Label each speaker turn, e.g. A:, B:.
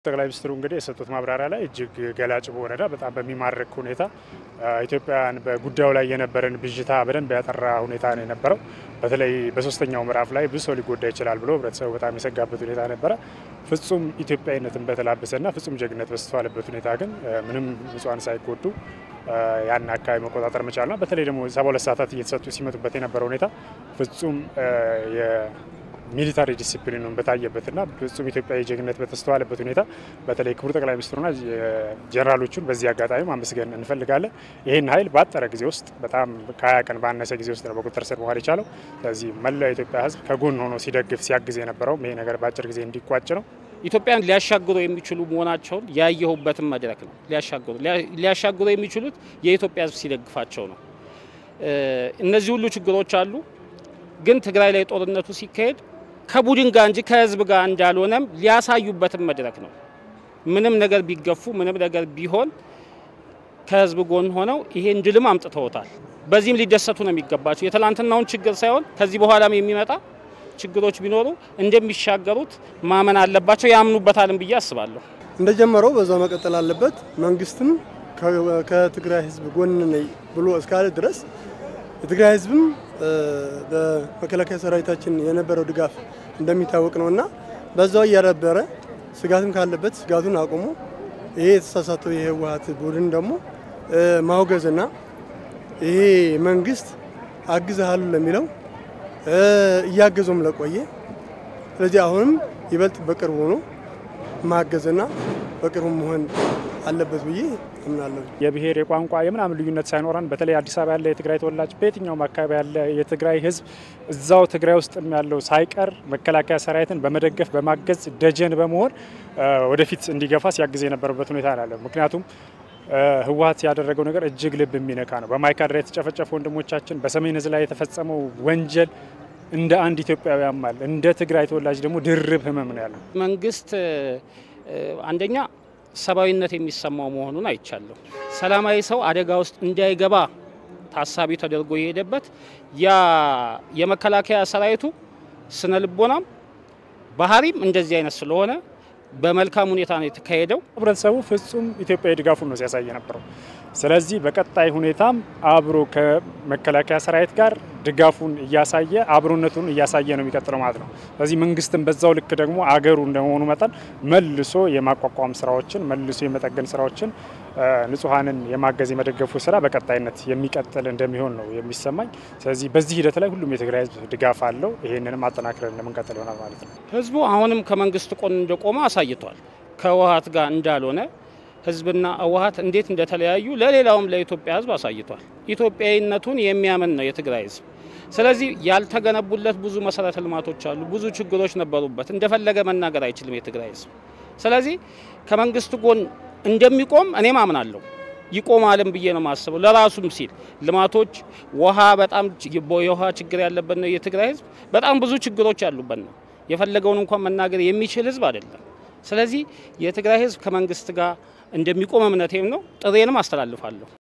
A: ጠቅላይ ሚኒስትሩ እንግዲህ የሰጡት ማብራሪያ ላይ እጅግ ገላጭ በሆነና በጣም በሚማርክ ሁኔታ ኢትዮጵያውያን በጉዳዩ ላይ የነበረን ብዥታ በደንብ ያጠራ ሁኔታ ነው የነበረው። በተለይ በሶስተኛው ምዕራፍ ላይ ብዙ ሰው ሊጎዳ ይችላል ብሎ ህብረተሰቡ በጣም የሰጋበት ሁኔታ ነበረ። ፍጹም ኢትዮጵያዊነትን በተላበሰና ፍጹም ጀግነት በስተዋለበት ሁኔታ ግን ምንም ንጹሃን ሳይጎዱ ያን አካባቢ መቆጣጠር መቻልና በተለይ ደግሞ ሰባ ሁለት ሰዓታት እየተሰጡ ሲመጡበት የነበረው ሁኔታ ፍጹም ሚሊታሪ ዲሲፕሊኑን በታየበትና ፍጹም ኢትዮጵያዊ ጀግነት በተስተዋለበት ሁኔታ በተለይ ክቡር ጠቅላይ ሚኒስትሩና ጀኔራሎቹን በዚህ አጋጣሚ ማመስገን እንፈልጋለን። ይህን ኃይል ባጠረ ጊዜ ውስጥ በጣም ከሀያ ቀን ባነሰ ጊዜ ውስጥ ነው በቁጥጥር ስር መዋል የቻለው። ስለዚህ መላው የኢትዮጵያ ሕዝብ ከጎን ሆኖ ሲደግፍ ሲያግዝ የነበረውም ይሄ ነገር በአጭር ጊዜ እንዲቋጭ ነው።
B: ኢትዮጵያን ሊያሻግሩ የሚችሉ መሆናቸውን ያየሁበትን መድረክ ነው። ሊያሻግሩ ሊያሻግሩ የሚችሉት የኢትዮጵያ ሕዝብ ሲደግፋቸው ነው። እነዚህ ሁሉ ችግሮች አሉ። ግን ትግራይ ላይ ጦርነቱ ሲካሄድ ከቡድን ጋር እንጂ ከህዝብ ጋር እንዳልሆነም ሊያሳዩበትም መድረክ ነው። ምንም ነገር ቢገፉ ምንም ነገር ቢሆን ከህዝብ ጎን ሆነው ይሄን ድልም አምጥተውታል። በዚህም ሊደሰቱ ነው የሚገባቸው። የትላንትናውን ችግር ሳይሆን ከዚህ በኋላም የሚመጣ ችግሮች ቢኖሩ እንደሚሻገሩት ማመን አለባቸው። ያምኑበታልም ብዬ አስባለሁ።
C: እንደጀመረው በዛው መቀጠል አለበት። መንግስትም ከትግራይ ህዝብ ጎን ነኝ ብሎ እስካለ ድረስ የትግራይ ህዝብም በመከላከያ ሰራዊታችን የነበረው ድጋፍ እንደሚታወቅ ነው እና በዛው እያዳበረ ስጋትም ካለበት ስጋቱን አቁሞ ይሄ የተሳሳተው የህወሀት ቡድን ደግሞ ማውገዝና ይሄ መንግስት አግዝሃሉ ለሚለው እያገዞም ለቆየ ስለዚህ አሁንም ይበልጥ በቅርቡ ሆኖ ማገዝና በቅርቡ መሆን አለበት ብዬ አምናለሁ።
A: የብሔር የቋንቋ የምናምን ልዩነት ሳይኖረን በተለይ አዲስ አበባ ያለ የትግራይ ተወላጅ በየትኛውም አካባቢ ያለ የትግራይ ህዝብ እዛው ትግራይ ውስጥ ያለው ሳይቀር መከላከያ ሰራዊትን በመደገፍ በማገዝ ደጀን በመሆን ወደፊት እንዲገፋ ሲያግዝ የነበረበት ሁኔታ ያለ ምክንያቱም ህወሀት ያደረገው ነገር እጅግ ልብ የሚነካ ነው። በማይካድራ የተጨፈጨፉ ወንድሞቻችን፣ በሰሜን ህዝብ ላይ የተፈጸመው ወንጀል እንደ አንድ ኢትዮጵያዊ ያማል። እንደ ትግራይ ተወላጅ ደግሞ ድርብ ህመም ነው ያለው።
B: መንግስት አንደኛ ሰብአዊነት የሚሰማው መሆኑን አይቻለሁ። ሰላማዊ ሰው አደጋ ውስጥ እንዳይገባ ታሳቢ ተደርጎ የሄደበት ያ የመከላከያ ሰራዊቱ ስነ ልቦናም ባህሪም እንደዚህ አይነት ስለሆነ በመልካም ሁኔታ ነው የተካሄደው።
A: ህብረተሰቡ ፍጹም ኢትዮጵያዊ ድጋፉን ነው ሲያሳይ የነበረው። ስለዚህ በቀጣይ ሁኔታም አብሮ ከመከላከያ ሰራዊት ጋር ድጋፉን እያሳየ አብሮነቱን እያሳየ ነው የሚቀጥለው ማለት ነው። ስለዚህ መንግስትም በዛው ልክ ደግሞ አገሩ እንደመሆኑ መጠን መልሶ የማቋቋም ስራዎችን መልሶ የመጠገን ስራዎችን ንጹሐንን የማገዝ የመደገፉ ስራ በቀጣይነት የሚቀጥል እንደሚሆን ነው የሚሰማኝ። ስለዚህ በዚህ ሂደት ላይ ሁሉም የትግራይ ህዝብ ድጋፍ አለው። ይህንንም አጠናክረን እንደምንቀጥል ይሆናል ማለት ነው።
B: ህዝቡ አሁንም ከመንግስት ጎን እንደቆመ አሳይቷል። ከህወሀት ጋር እንዳልሆነ ህዝብና ህወሀት እንዴት እንደተለያዩ ለሌላውም ለኢትዮጵያ ህዝብ አሳይቷል። ኢትዮጵያዊነቱን የሚያምን ነው የትግራይ ህዝብ። ስለዚህ ያልተገነቡለት ብዙ መሰረተ ልማቶች አሉ፣ ብዙ ችግሮች ነበሩበት። እንደፈለገ መናገር አይችልም የትግራይ ህዝብ። ስለዚህ ከመንግስት ጎን እንደሚቆም እኔም አምናለሁ። ይቆማልም ብዬ ነው የማስበው። ለራሱም ሲል ልማቶች፣ ውሃ፣ በጣም የውሃ ችግር ያለበት ነው የትግራይ ህዝብ። በጣም ብዙ ችግሮች ያሉበት ነው። የፈለገውን እንኳን መናገር የሚችል ህዝብ አይደለም። ስለዚህ የትግራይ ህዝብ ከመንግስት ጋር እንደሚቆም እምነቴም ነው። ጥሬንም አስተላልፋለሁ።